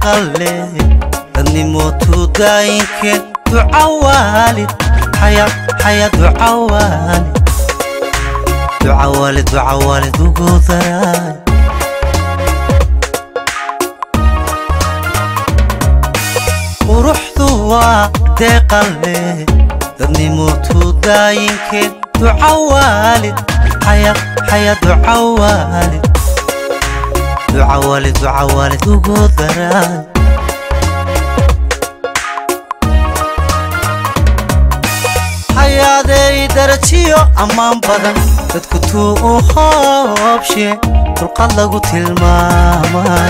deeqale dadnimootuu daayinkeen duca waalid xaya xaya duca waalid duca waalid duca waalid ugu daraay quruxdu waa deeqale dadnimootuu daayinkeen duca waalid xaya xaya duca waalid duca waalid duca waalid ugu daraay hayaaday darajiyo ammaan badan dadku tuu u hoobshe dulqad lagu tilmaamay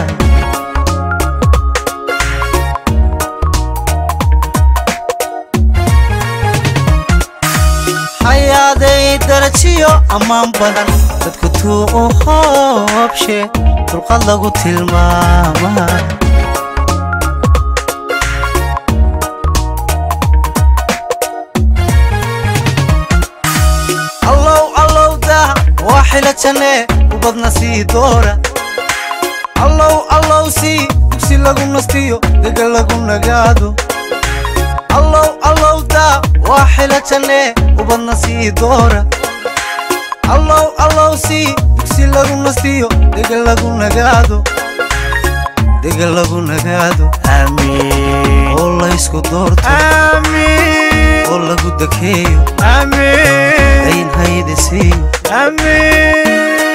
hayaaday darajiyo ammaan badan dadku tuu u hoobshe dulqad lagu tilmaamay allow allow dah waa xila janne ubadna sii doora allow allow sii dugsi lagu nastiyo dega lagu nagaado allow allow dah waa xila janne ubadna sii doora allow allow sii dugsi lagu nastiyo dega lagu nagaado dega lagu nagaado aamiin oo laysku doorto Amin. oo lagu dekeeyo Amin. dayn haydi siiyo Amin.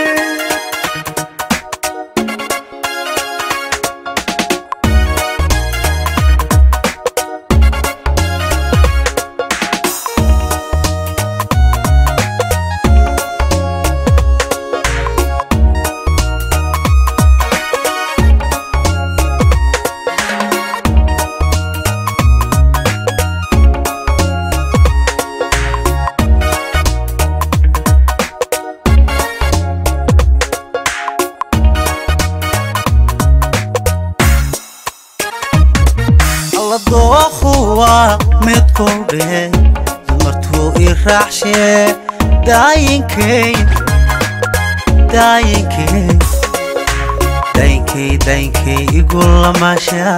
alla dookhu waa mid kowdhe dumartuu i raacshe daayinkey daayinkey daayinkey daayinkey igu lamaasha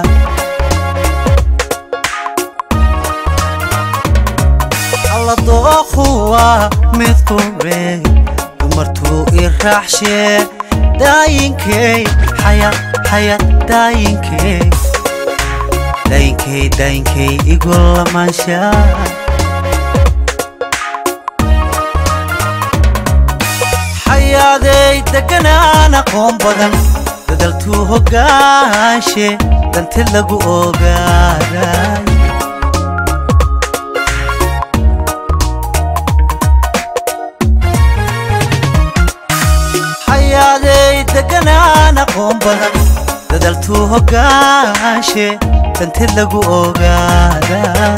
alla dookhu waa mid kowdhe dumartuu i raacshe daayinkey xaya xaya daayinkey daayinkey daayinkey igu lamaansha xayaaday deganaan aqoon badan dadaltuu hoggaanshe dantid lagu ogaaday xayaaday deganaan aqoon badan dadaltuu hoggaanshe dantid lagu ogaaday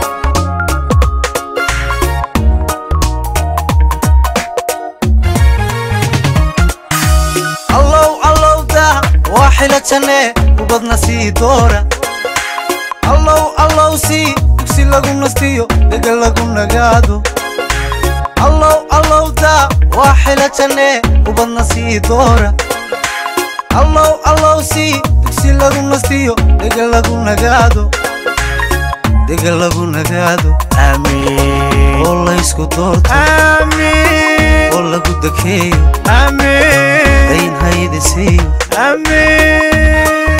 allow allow dah waa xila janne ubadna sii doora allow allow sii dugsi lagu nastiyo dega lagu nagaado allow allow dah waa xila janne ubadna sii doora allow allow sii dugsi lagu nastiyo dega lagu nagaado dega lagu nagaado aamiin oo laysku doorto Amin. oo lagu dekeeyo Amin. dayn haydi siiyo Amin.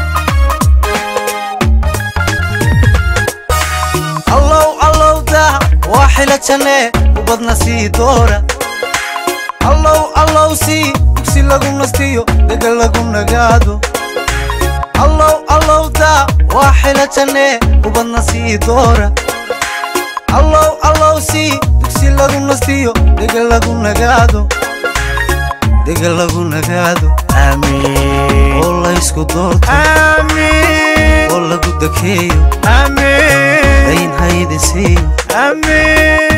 allow allow dah waa xila janne ubadna sii doora allow allow sii dugsi lagu nastiyo dega lagu nagaado allow allow dah waa xila janne ubadna sii doora allow allow sii dugsi lagu nastiyo dega lagu nagaado dega lagu nagaado aamiin oo laysku doorto Amin. oo lagu dekeeyo Amin. dayn haydi siiyo Amin.